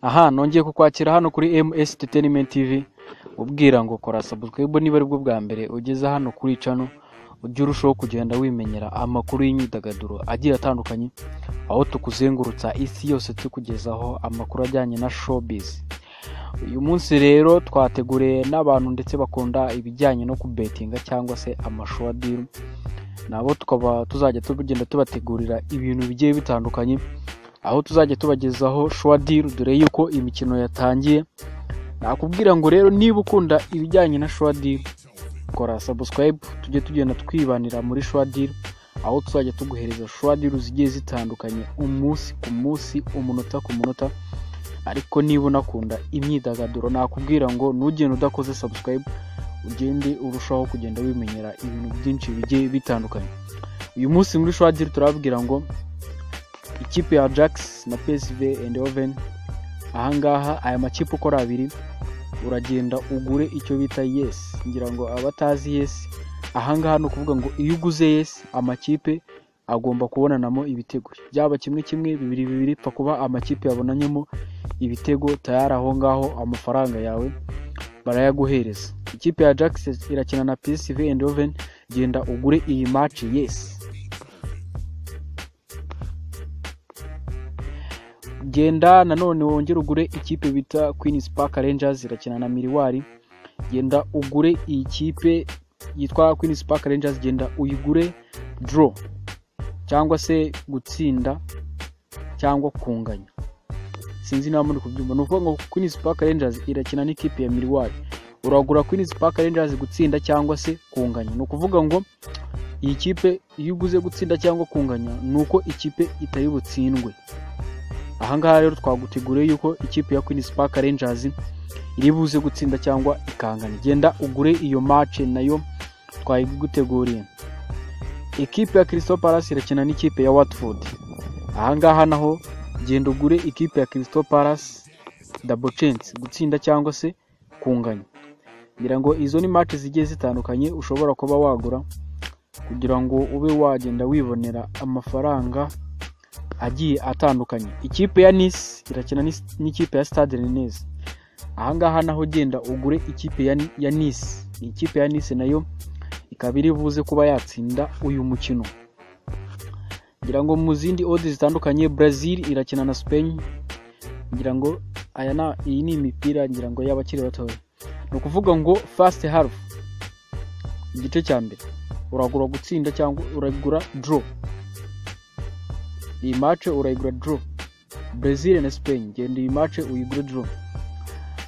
Aha nongeye kukwakira hano kuri MS Entertainment TV ubwira ngo kora subscribe niba aribwo bwa mbere ugeze hano kuri channel ujye urushaho kugenda wimenyera amakuru y'imyidagaduro agiye atandukanye aho tukuzengurutsa isi yose tukugezaho amakuru ajyanye na showbiz uyu munsi rero twateguriye n'abantu ndetse bakunda ibijyanye no kubetinga cyangwa se amashuwa diru nabo tukaba tuzajya tugenda tubategurira ibintu bigiye bitandukanye aho tuzajya tubagezaho shuwa diru dore yuko imikino yatangiye nakubwira ngo rero niba ukunda ibijyanye na shuwa diru kora subscribe tujye tugenda twibanira muri shuwa diru aho tuzajya tuguhereza shuwa diru zigiye zitandukanye umunsi ku munsi umunota ku munota ariko niba unakunda imyidagaduro nakubwira ngo ntugende udakoze subscribe ugende urushaho kugenda wimenyera ibintu byinshi bigiye bitandukanye uyu munsi muri shuwa diru turababwira ngo ikipe ya jax na psv and oven ahangaha aya makipe uko ari abiri uragenda ugure icyo bita yesi ngira ngo abatazi yesi ahangaha ni ukuvuga ngo iyo uguze yesi amakipe agomba kubonanamo ibitego byaba kimwe kimwe bibiri bibiri pfa kuba amakipe yabonanyemo ibitego tayari aho ngaho amafaranga yawe barayaguhereza ikipe ya jax irakina na psv and oven genda ugure iyi maci yesi genda nanone wongere ugure ikipe bita Queen's Park Rangers irakina na Miriwari genda ugure iyi kipe yitwa Queen's Park Rangers genda uyigure draw cyangwa se gutsinda cyangwa kunganya sinzi niba muri kubyumva ni ukuvuga ngo Queen's Park Rangers irakina n'ikipe ya Miriwari uragura Queen's Park Rangers gutsinda cyangwa se kunganya ni ukuvuga ngo iyi kipe iyo uguze gutsinda cyangwa kunganya ni uko ikipe itari butsindwe ahangaha rero twaguteguriye yuko ikipe ya Queen's Park Rangers iri buze gutsinda cyangwa ikangana genda ugure iyo match nayo twayiguteguriye ikipe ya Crystal Palace irakina n'ikipe ya Watford ahangaha naho genda ugure ikipe ya Crystal Palace double chance gutsinda cyangwa se kunganya ngira ngo izo ni match zigiye zitandukanye ushobora kuba wagura kugira ngo ube wagenda wibonera amafaranga agiye atandukanye ikipe ya nisi irakina n'ikipe ya stade renese ahangaha naho ugenda ugure ikipe ya nisi ikipe ya nisi nayo ikaba iri buze kuba yatsinda uyu mukino ngira ngo mu zindi odi zitandukanye brazil irakina na spain ngira ngo iyi ni imipira ngira ngo y'abakiri batoya ni ukuvuga ngo fasite harufu igice cya mbere uragura gutsinda cyangwa uragura doro iyi mace urayigura doro brezil na spain genda iyi mace uyigure doro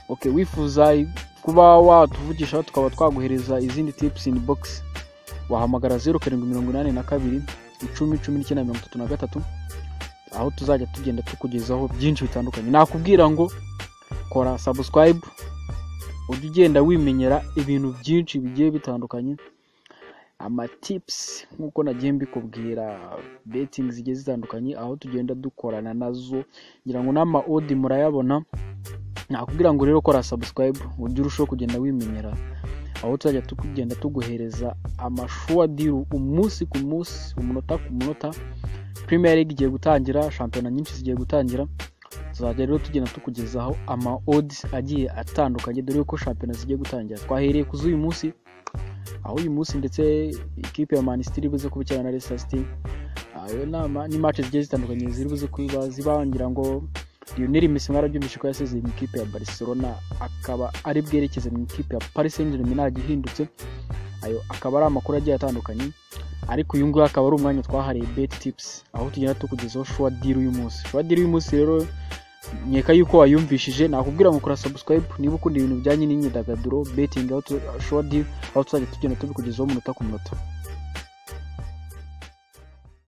oke wifuza kuba watuvugisha tukaba twaguhereza izindi tipusi ini bogisi wahamagara zeru karindwi mirongo inani na kabiri icumi cumi n'icyenda mirongo itatu na gatatu aho tuzajya tugenda tukugezaho byinshi bitandukanye nakubwira ngo kora sabusikarayibu ujye ugenda wimenyera ibintu byinshi bigiye bitandukanye amatipusi nk'uko nagiye mbikubwira betingi zigiye zitandukanye aho tugenda dukorana nazo ngira ngo n'ama odi murayabona nakubwira ngo rero kora sabusikarayibu ujye urushaho kugenda wimenyera aho tuzajya tugenda tuguhereza amashuwa diru umunsi ku munsi umunota ku munota Premier League igiye gutangira shampiyona nyinshi zigiye gutangira tuzajya rero tugenda tukugezaho ama odi agiye atandukanye dore ko shampiyona zigiye gutangira twahereye ku z'uyu munsi aho uyu munsi ndetse ikipe ya manisitiri ibuze kubikirana na resasiti ayo ni mace zigiye zitandukanye ziri buze kuba zibangira ngo lionel messi mwarabyumvishe ko yasezeye mu ikipe ya barcelona akaba ari bwerekeze mu ikipe ya paris saint germain ihindutse ayo akaba ari amakuru agiye atandukanye ariko uyu nguyu akaba ari umwanya twahariye bet tips aho tugenda tukugezaho shuwa diri uyu munsi shuwa diri uyu munsi rero nkeka yuko wayumvishije nakubwira ngo kora subscribe niba ukunda ibintu bijyanye n'imyidagaduro betingi aho tuzajya tugenda tubikugezaho umunota ku munota